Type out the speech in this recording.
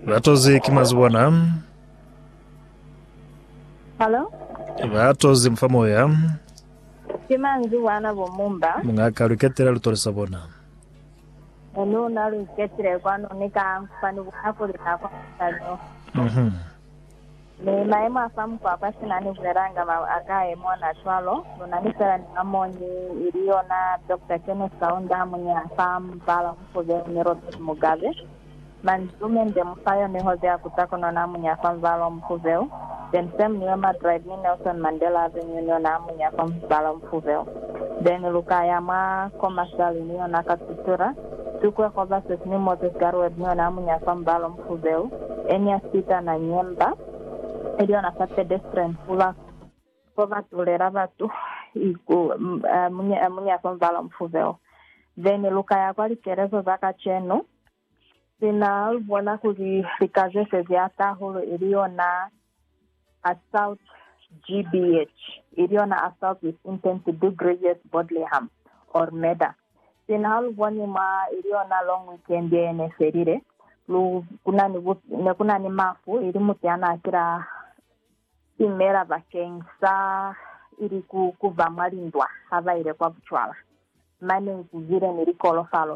vatozi kimaziwona Hello? vatozi mfamoya Kimanzi wana bomumba. mung'akalwiketela lutolesa bona Enu nalu iketire kwano nika mfani buhakulika kwa mtanyo. Mhm. Ni maema afamu kwa pasi nani kuleranga ma akaye mwana chwalo. Nunanisera ni amonyi iliyo na Dr. Kenneth Kaunda mwenye afamu bala mfuge ni Robert Mugabe. Manzume nde mfayo ni hoze ya kutako na mwenye afamu bala mfuveo. Then same niwema drive ni Nelson Mandela Avenue niyo na mwenye afamu bala mfuveo. Then lukaya ma commercial niyo na katutura. tukwe koba sesini moses garwet niyo na mwenye afamu bala mfuveo. Enya sita na nyemba iliyo na sa pedestrian kuva ko vatulera vatu iku m- eh, munye eh, munye akomvala mfuveo then luka yakwa likerezo vakachenu sinalivona kuti likazese vyatahulu iliyo na assault gbh iliyo na assault with intent to do grievous bodily harm or murder sinalivoni mwa iliyo na long weekend yeneferire lu kunani vu- nekunani mafu ili muti anakira imera vakengsa iri ku- kubva mwalindwa avaire kwa vuchwala mane nkuvire nirikolofalo